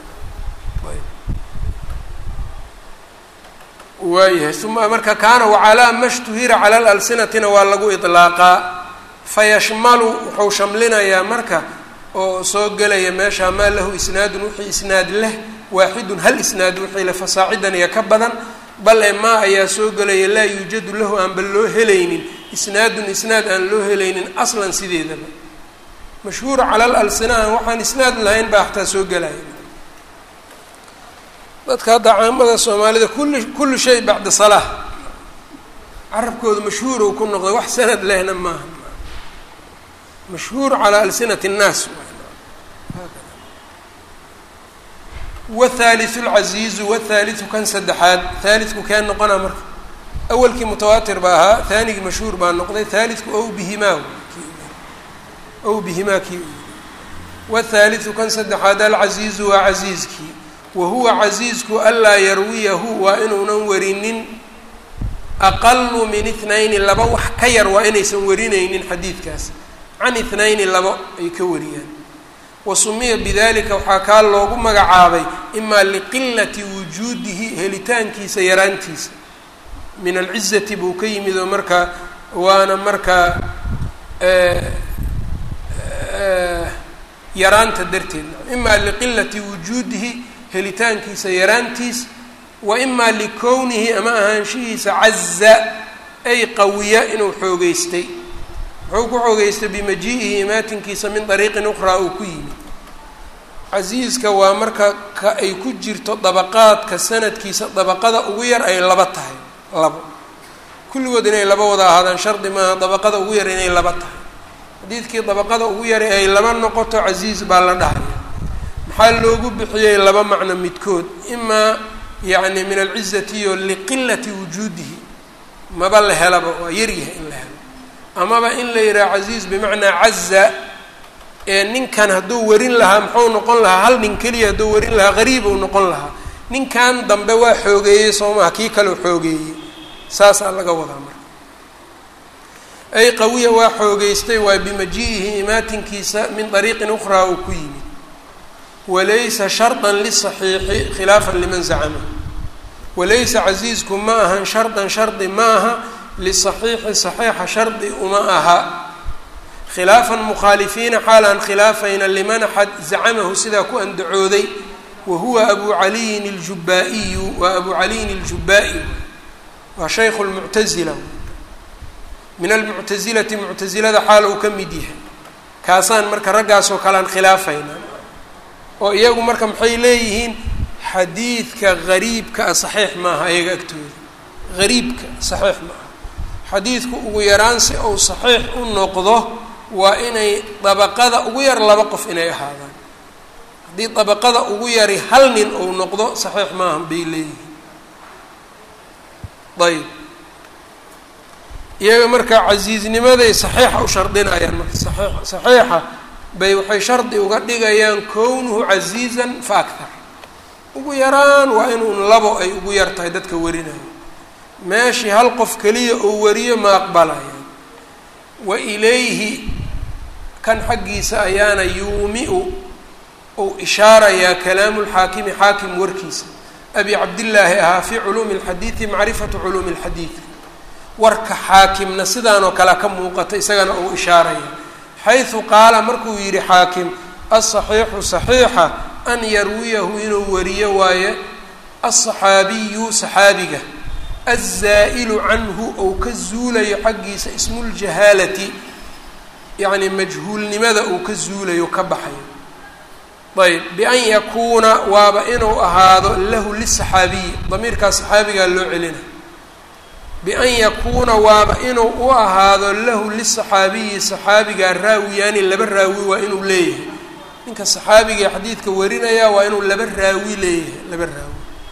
waayahay uma marka kaana wacalaa ma shtuhira cala alalsinatina waa lagu iطlaaqaa fayashmalu wuxuu shamlinayaa marka oo soo gelaya meesha maa lahu isnaadun wixii isnaad leh waaxidun hal isnaad wixii le fasaacidan iyo ka badan bal e maa ayaa soo gelaya laa yuujadu lahu aanba loo helaynin isnaadun isnaad aan loo helaynin aslan sideedaba mashhuur cala al alsinahan waxaan isnaad lahayn baa xataa soo gelaya dadka hadda caamada soomaalida kulli kullu shay bacda salaa carabkooda mashhuur ou ku noqday wax sanad lehna maaha mashhuur calaa alsinati اnnaas wthaaliu lcasiizu wthaaliu kan saddexaad haalidku kee noqona marka awalkii mutawaatir baa ahaa haanigii mashhuur baa noqday haalidku ow bihimaa ow bihimaa kii wthaaliu kan saddexaad alcasiizu waa casiizkii wa huwa casiizku anlaa yarwiyahu waa inuunan warinin aqalu min itnayni laba wax ka yar waa inaysan warinaynin xadiidkaas can itnayni laba ay ka wariyaan wasumiya bidalika waxaa kaa loogu magacaabay imaa liqilati wujuudihi helitaankiisa yaraantiisa min alcizati buu ka yimid oo markaa waana markaa yaraanta darteed imaa liqilati wujuudihi helitaankiisa yaraantiis wa imaa likownihi ama ahaanshihiisa caza ay qawiya inuu xoogeystay muxuu ku xoogeystay bimaji-ihi imaatinkiisa min dariiqin ukhraa uu ku yimid casiiska waa marka ka ay ku jirto dabaqaadka sanadkiisa dabaqada ugu yar ay laba tahay labo kulligood inay laba wada ahaadaan shardi maaha dabaqada ugu yar inay laba tahay xadiidkii dabaqada ugu yara ay laba noqoto casiis baa la dhahaya maxaa loogu bixiyey laba macno midkood imaa yacni min alcizatiyo liqilati wujuudihi maba la helaba waa yaryahay in la helo amaba in la yidhaha casiiz bimacnaa caza ee ninkan hadduu warin lahaa muxuu noqon lahaa hal nin keliya hadduu warin lahaa qariib uu noqon lahaa ninkan dambe waa xoogeeyey soo maha kii kaleo xoogeeyey saasaa laga wadaa marka ay qawiya waa xoogeystay waa bimaji-ihi imaatinkiisa min dariiqin ukhraa uu ku yimid walaysa shardan lisaxiixi khilaafan liman zacama walaysa casiisku ma ahan shardan shardi ma aha lisaxiixi saxiixa shardi uma aha khilaafan mukhaalifiina xaalaan khilaafayna liman axad zacamahu sidaa ku andacooday wa huwa abu caliyin اljubaa-iyu waa abu caliyin اljubaa-i waa shaykhu lmuctazila min almuctazilati muctazilada xaal uu ka mid yahay kaasaan marka raggaasoo kalean khilaafayna oo iyagu marka maxay leeyihiin xadiidka gariibka a saxiix maaha iyaga agtooda gariibka saxiix maaha xadiidku ugu yaraan si uu saxiix u noqdo waa inay dabaqada ugu yar laba qof inay ahaadaan haddii dabaqada ugu yari hal nin uu noqdo saxiix maaha bay leeyihiin ayb iyaga marka casiiznimaday saxiixa u shardinayaan marka saxiix saxiixa bay waxay shardi uga dhigayaan kownuhu casiizan fa akthar ugu yaraan waa inuu labo ay ugu yar tahay dadka warinayo meeshii hal qof keliya uu wariyo ma aqbalayaan wa ilayhi kan xaggiisa ayaana yuumi-u uu ishaarayaa kalaamu lxaakimi xaakim warkiisa abi cabdillaahi ahaa fii culuumi alxadiidi macrifatu culuumi alxadiidi warka xaakimna sidaanoo kale ka muuqata isagana uu ishaaraya xaysu qaala markuu yidhi xaakim asaxiixu saxiixa an yarwiyahu inuu wariyo waaye alsaxaabiyu saxaabiga alzaa'ilu canhu ou ka zuulayo xaggiisa ismuljahaalati yacni majhuulnimada uu ka zuulayo ka baxayo ayb bian yakuuna waaba inuu ahaado lahu lisaxaabiyi damiirkaas saxaabigaa loo celina bian yakuuna waaba inuu u ahaado lahu lisaxaabiyi saxaabigaa raawiyaani laba raawi waa inuu leeyahay ninka saxaabigae xadiidka warinaya waa inuu laba raawi leeyahay laba raawi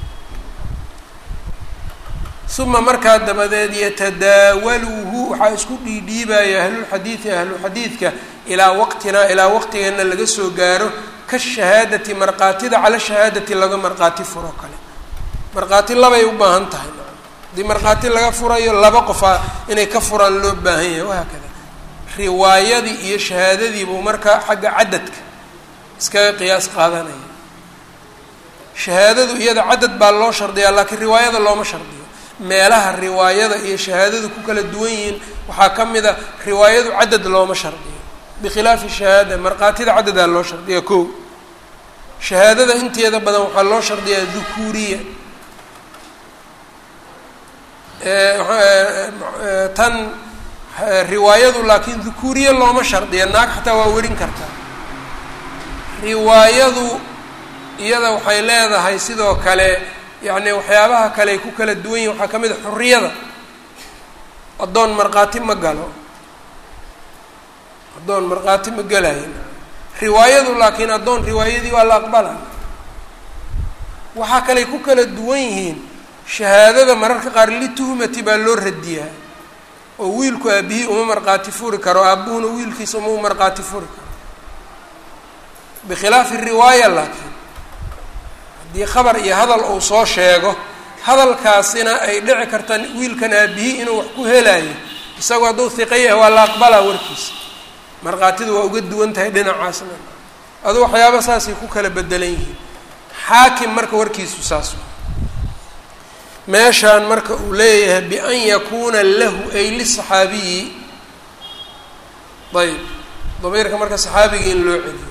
uma markaa dabadeed yatadaawaluhu waxaa isku dhiidhiibaya ahlulxadiidi ahluxadiidka ilaa waqtinaa ilaa waqtigeena laga soo gaaro kashahaadati markaatida cala shahaadati laga markhaati furo kale markhaati labay u baahan tahay haddii markhaati laga furayo laba qofaa inay ka furaan loo baahan yahay wahaakada riwaayadii iyo shahaadadiibuu markaa xagga cadadka iskaga qiyaas qaadanaya shahaadadu iyada cadad baa loo shardiyaa laakiin riwaayada looma shardiyo meelaha riwaayada iyo shahaadadu ku kala duwan yihiin waxaa ka mid a riwaayadu cadad looma shardiyo bikhilaafi shahaada markhaatida cadadaa loo shardiyaa ko shahaadada inteeda badan waxaa loo shardiyaa dukuuriya tan riwaayadu laakiin dukuuriye looma shardiya naag xataa waa werin kartaa riwaayadu iyada waxay leedahay sidoo kale yacni waxyaabaha kale ay ku kala duwan yihin waxaa ka mid a xuriyada addoon markhaati ma galo addoon markhaati ma galayo riwaayadu laakiin addoon riwaayadii waa la aqbala waxaa kaley ku kala duwan yihiin shahaadada mararka qaar lituhmati baa loo radiyaa oo wiilku aabihii uma markhaati furi karo aabuhuna wiilkiisa uma markhaati furi karo bikhilaafi riwaaya laakiin haddii khabar iyo hadal uu soo sheego hadalkaasina ay dhici karta wiilkan aabihii inuu wax ku helayo isagoo hadduu hiqa yahay waa la aqbalaa warkiisa markhaatidu waa uga duwan tahay dhinacaasna adu waxyaaba saasay ku kala bedelan yihiin xaakim marka warkiisu saas meeshaan marka uu leeyahay bian yakuuna lahu ay lisaxaabiyi ayb damiirka marka saxaabigii in loo celiyo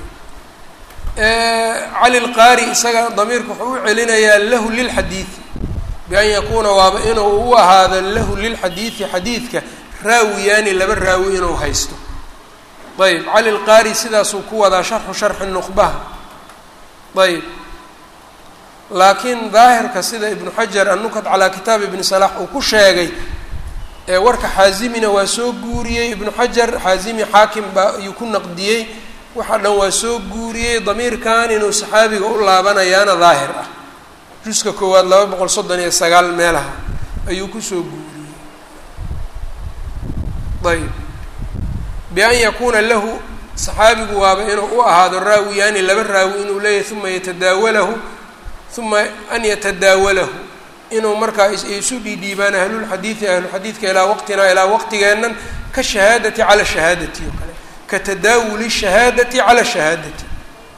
cali lqaari isaga damiirka wuxuu u celinayaa lahu lilxadiidi bian yakuuna waaba inuu u ahaado lahu lilxadiidi xadiidka raawiyaani laba raawi inuu haysto ayb cali lqaari sidaasuu ku wadaa sharxu sharxi nuqbaha ayb laakiin daahirka sida ibnu xajar annukat calaa kitaab ibni salax uu ku sheegay ee warka xaazimina waa soo guuriyey ibnu xajar xaazimi xaakim baa ayuu ku naqdiyey waxa dhan waa soo guuriyey damiirkan inuu saxaabiga u laabanayaana daahir ah juska koowaad laba boqol soddon iyo sagaal meelaha ayuu kusoo guuriyey ayb bian yakuuna lahu saxaabigu waaba inuu u ahaado raawiyaani laba raawi inuu leeyahay uma yatadaawalahu uma an yatadaawalahu inuu markaa isu dhiidhiibaan ahlulxadiidi ahluxadiidka ilaa waqtinaa ilaa waqtigeennan ka shahaadati cala shahaadati oo kale ka tadaawuli shahaadati cala shahaadati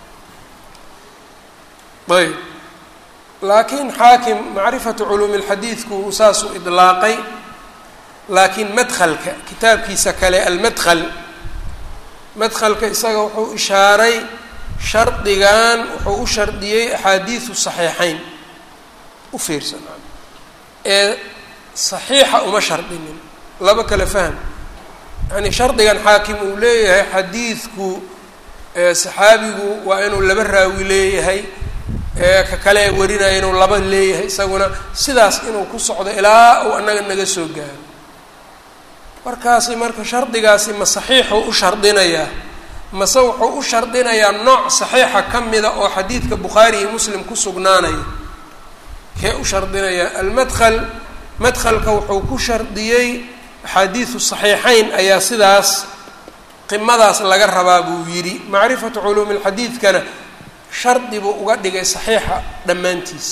ayb laakiin xaakim macrifatu culuumi lxadiidku saasuu idlaaqay laakiin madhalka kitaabkiisa kale almadhal madhalka isaga wuxuu ishaaray shardigan wuxuu u shardiyey axaadiidu saxiixeyn u fiirsan ee saxiixa uma shardinin laba kale fahm yani shardigan xaakim uu leeyahay xadiidku saxaabigu waa inuu laba raawi leeyahay ka kale warinaya inuu laba leeyahay isaguna sidaas inuu ku socdo ilaa uu annaga naga soo gaaro markaasi marka shardigaasi ma saxiixuu u shardinayaa mase wuxuu u shardinayaa nooc saxiixa ka mida oo xadiidka bukhaari iyo muslim ku sugnaanaya kee u shardinayaa almadkhal madkhalka wuxuu ku shardiyey axaadiidu saxiixeyn ayaa sidaas qimadaas laga rabaa buu yidhi macrifatu culuumi lxadiidkana shardi buu uga dhigay saxiixa dhammaantiis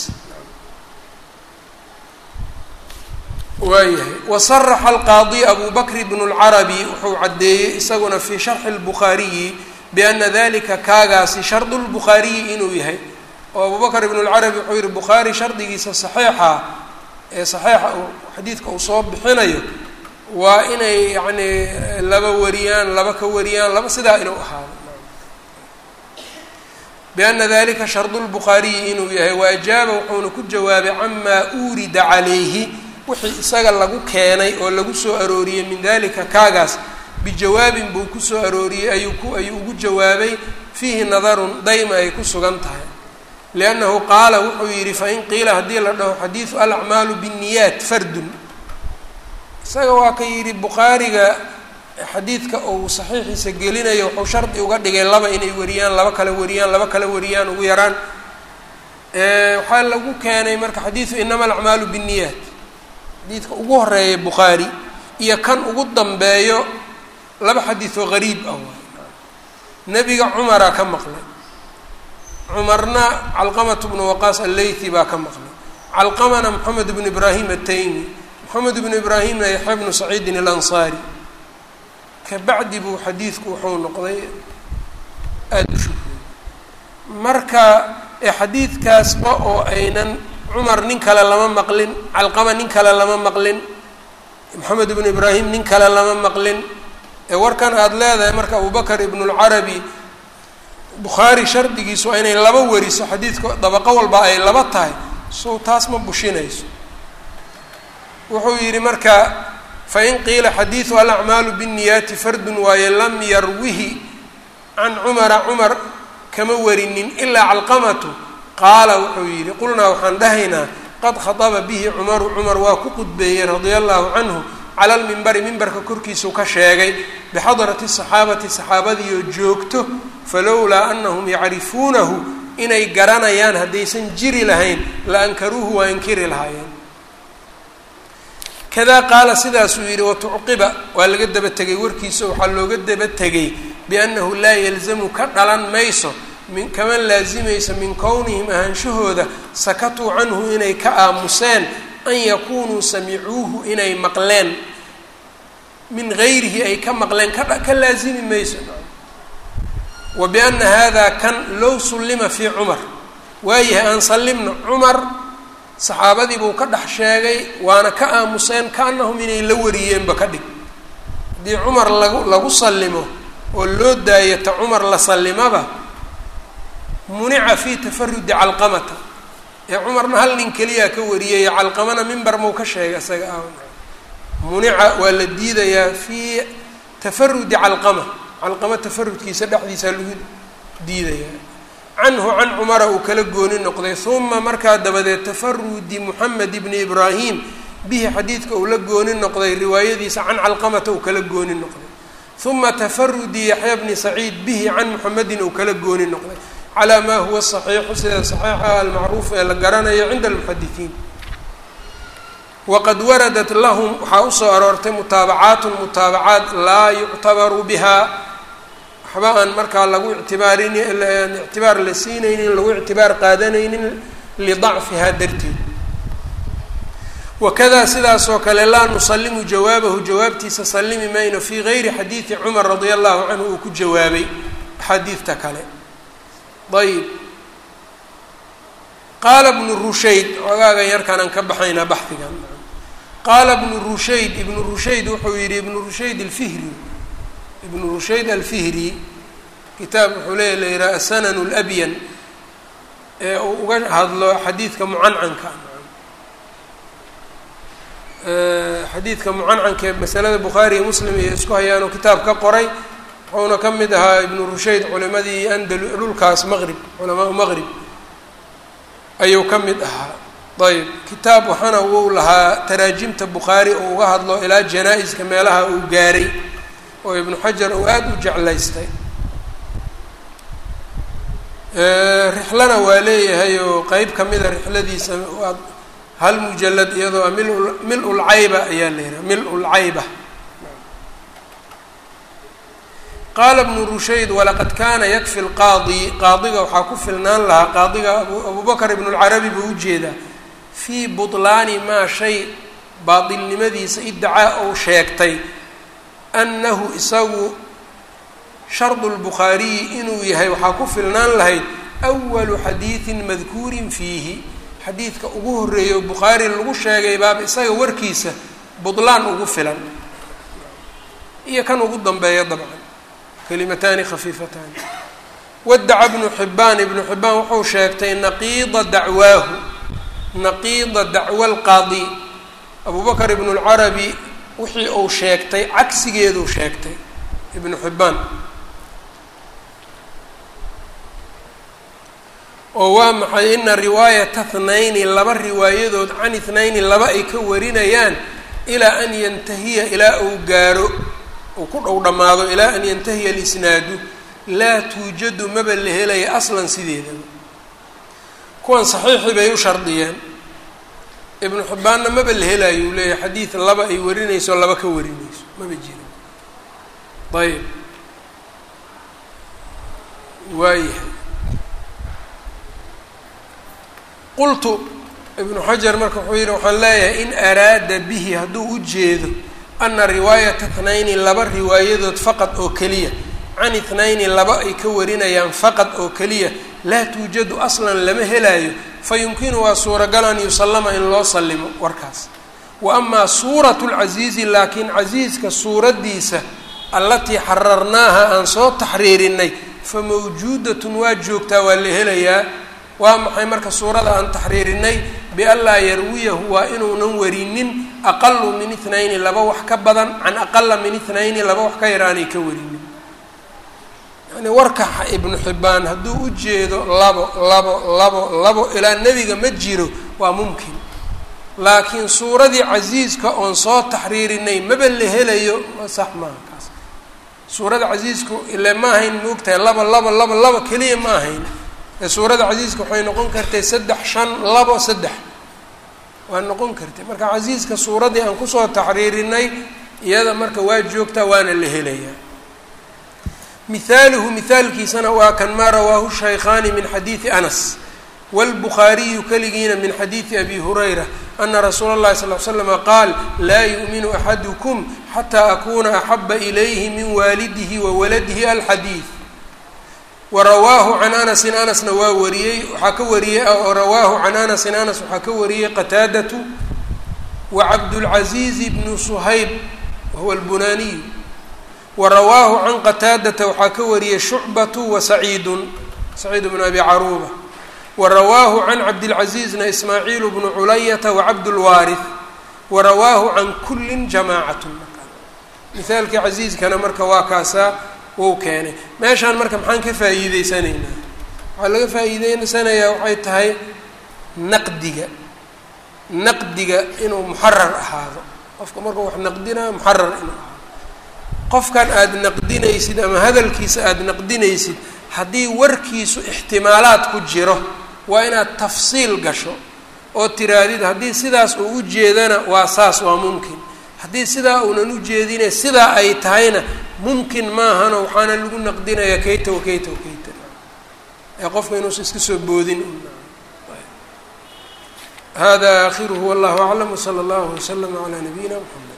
waayahay wasaraxa alqaadi abu bakr bn اlcarabi wuxuu caddeeyey isaguna fii sharxi اlbukhaariyi biana dalika kaagaasi shardu lbukhaariyi inuu yahay oo abu bakr ibn اlcarabi wuxuu yihi bukhaari shardigiisa saxiixa ee saxiixa uu xadiidka uu soo bixinayo waa inay yacni laba wariyaan laba ka wariyaan laba sidaa inuu ahaado biana dalika shardu lbukhaariyi inuu yahay waajaaba wuxuuna ku jawaabay camaa uurida calayhi wixii isaga lagu keenay oo lagu soo arooriyey min dalika kaagaas bijawaabin buu kusoo arooriyey ayuu ku ayuu ugu jawaabay fiihi nadarun dayma ay ku sugan tahay liannahu qaala wuxuu yidhi fain qiila haddii la dhaho xadiidu alacmaalu binniyaat fardun isaga waa ka yidhi bukhaariga xadiidka uu saxiixiisa gelinayo wuxuu shardi uga dhigay laba inay wariyaan laba kale wariyaan laba kale wariyaan ugu yaraan waxaa lagu keenay marka xadiidu inama alacmaalu binniyaat xadiidka ugu horeeya bukhaari iyo kan ugu dambeeyo laba xadiidoo gariib ah waay nebiga cumaraa ka maqlay cumarna calqamatu bnu waqaas alleythi baa ka maqlay calqamana moxamed bnu ibraahim ataymi moxamed bnu ibraahimna yaxya bnu saciidin alansaari kabacdi buu xadiidku wuxuu noqday aada u shuhray marka xadiidkaasba oo aynan cumar nin kale lama maqlin calqama nin kale lama maqlin moxamed ibnu ibraahim nin kale lama maqlin ee warkan aada leedahay marka abubakar ibnulcarabi bukhaari shardigiisu waa inay laba wariso xadiidka dabaqo walba ay laba tahay sow taas ma bushinayso wuxuu yidhi marka fain qiila xadiidu alacmaalu binniyaati fardun waaye lam yarwihi can cumara cumar kama warinin ilaa calqamatu qaala wuxuu yidhi qulnaa waxaan dhahaynaa qad khaطaba bihi cumaru cumar waa ku qudbeeyey radia allahu canhu cala lmimbari mimbarka korkiisuu ka sheegay bixadrati saxaabati saxaabadiioo joogto falowlaa anahum yacrifuunahu inay garanayaan haddaysan jiri lahayn la ankaruuhu waa inkiri lahaayeen kadaa qaala sidaasuu yidhi watucqiba waa laga daba tegay warkiisa waxaa looga daba tegay biannahu laa yalzamu ka dhalan mayso min kama laasimayso min kownihim ahaanshahooda sakatuu canhu inay ka aamuseen an yakunuu samicuuhu inay maqleen min gayrihi ay ka maqleen ka ka laasimi mayso wa biana hada kan low sullima fii cumar waayahay aan sallimno cumar saxaabadii buu ka dhex sheegay waana ka aamuseen kaanahum inay la wariyeenba ka dhig haddii cumar lagu lagu sallimo oo loo daayo ta cumar la sallimaba munica fii tafarudi calqamata ee cumarna hal nin keliyaa ka wariyay calqamana mimbar muu ka sheegay isaga ah munica waa la diidayaa fii tafarudi calqama calqama tafarudkiisa dhexdiisa lagu diidayaa canhu can cumara uu kala gooni noqday uma markaa dabadeed tafarudi moxamed ibni ibraahim bihi xadiidka uu la gooni noqday riwaayadiisa can calqamata uu kala gooni noqday uma tafarudi yaxya bni saciid bihi can muxamedin uu kala gooni noqday calaa maa huwa saxiixu sida saxiixa almacruuf ee la garanayo cinda almuxadisiin waqad waradat lahum waxaa usoo aroortay mutaabacaatun mutaabacaat laa yuctabaru bihaa waxba aan markaa lagu ictibaarin ictibaar la siinaynin lagu ictibaar qaadanaynin lidacfihaa darteed wakada sidaasoo kale laa nusalimu jawaabahu jawaabtiisa sallimi mayno fii gayri xadiidi cumar radia allahu canhu uu ku jawaabay axaadiidta kale ayb qaala bnu rushayd xogaagan yarkaanaan ka baxaynaa baxigan qaala bnu rushayd ibnu rushayd wuxuu yihi ibnu rushayd alfihri ibnu rushayd alfihri kitaab wuxuu leeya la yihaha asanan labyan ee uu uga hadlo xadiidka mucancanka xadiidka mucancanka ee masalada bukhaari iyo muslim iyo isku hayaanoo kitaab ka qoray wuxuuna ka mid ahaa ibnu rushayd culimadii andal dhulkaas maqrib culamaau maqrib ayuu ka mid ahaa ayb kitaab waxaana wuu lahaa taraajimta bukhaari oo uga hadlo ilaa janaa-iska meelaha uu gaaray oo ibnu xajar uu aada u jeclaystay rixlana waa leeyahay oo qeyb kamida rixladiisa waa hal mujalad iyadoo mil mil-ulcayba ayaa la yihaha mil-ulcayba qaala bnu rushayd walaqad kaana yakfi lqaadi qaadiga waxaa ku filnaan lahaa qaadiga abubakr ibnu lcarabi buu ujeedaa fii butlaani maa shay baatilnimadiisa iddacaa ou sheegtay annahu isagu shardu lbukhaariyi inuu yahay waxaa ku filnaan lahayd awalu xadiidin madkuurin fiihi xadiidka ugu horreeya oo bukhaari lagu sheegay baaba isaga warkiisa butlaan ugu filan iyo kan ugu dambeeya dabcan kalimataani khafiifataani wadaca bnu xibaan ibnu xibaan wuxuu sheegtay naqiida dacwaahu naqiida dacwa alqaadi abubakr ibnu lcarabi wixii uu sheegtay cagsigeeduu sheegtay ibnu xibaan oo waa maxay ina riwaayata thnayni laba riwaayadood can ithnayni laba ay ka warinayaan ilaa an yantahiya ilaa uu gaaro uu ku dhow dhammaado ilaa an yantahiya alisnaadu laa tuujadu maba la helaya aslan sideedaba kuwan saxiixii bay u shardiyeen ibnu xibbaanna maba la helayo uu leeyahay xadiid laba ay warinayso laba ka warinayso maba jiro ayb waayahay qultu ibnu xajar marka wuxuu yihi waxaan leeyahay in araada bihi hadduu u jeedo ana riwaayata thnayni laba riwaayadood faqad oo keliya can ithnayni laba ay ka warinayaan faqad oo keliya laa tuujadu aslan lama helaayo fa yumkinu waa suuragal an yusallama in loo sallimo warkaas wa amaa suuratu lcasiizi laakiin casiiska suuraddiisa allatii xararnaaha aan soo taxriirinay fa mawjuudatun waa joogtaa waa la helayaa waa maxay marka suurada aan taxriirinay bianlaa yarwiyahu waa inuunan warinin aqalu min ithnayni laba wax ka badan can aqala min ithnayni laba wax ka yaraanay ka warinin yani warka ibnu xibbaan hadduu u jeedo labo labo labo labo ilaa nebiga ma jiro waa mumkin laakiin suuradii casiiska oon soo taxriirinay maba la helayo sax maaha kaas suurada casiisku ile ma ahayn moogtahay laba laba laba laba keliya ma ahayn ee suurada casiiska waxay noqon kartay saddex shan labo saddex waa noqon kartay marka casiiska suuradii aan kusoo taxriirinay iyada marka waa joogtaa waana la helayaa mihaaluhu mihaalkiisana waa kan maa rawaahu shaykhaani min xadiidi anas wاlbukhaariyu keligiina min xadiidi abi hurayra ana rasuula اllahi sal l slama qaal laa yu'minu axadukum xataa akuna axaba ilayhi min waalidihi wa waladihi alxadiid warawaahu can anasin anasna waa wariyey waxaa ka wariyey rawaahu can anasin anas waxaa ka wariyey qataadatu wa cabdulcaziiz bnu suhayb wahuwa albunaaniyu wa rawaahu can qataadata waxaa ka wariyey shucbatu wa saciidun saciid bnu abi caruuba wa rawaahu can cabdilcaziizna ismaaciil bnu culayata wa cabdulwaarith wa rawaahu can kullin jamaacatun mihaalkii casiiskana marka waa kaasaa wou keenay meeshaan marka maxaan ka faa'iideysanaynaa waxaa laga faa'iideysanayaa waxay tahay naqdiga naqdiga inuu muxarar ahaado qofka markuu wax naqdinayo muxarar inuu ahaado qofkan aada naqdinaysid ama hadalkiisa aada naqdinaysid haddii warkiisu ixtimaalaad ku jiro waa inaad tafsiil gasho oo tiraadid haddii sidaas uu u jeedana waa saas waa mumkin haddii sidaa uunan u jeedine sidaa ay tahayna mumkin maahano waxaana lagu naqdinayaa kayta wa kayta wa kayta ee qofka inuusa iska soo boodin hada aakhiruhu wallahu aclam wsala allahu waslama calaa nabiyina mxamed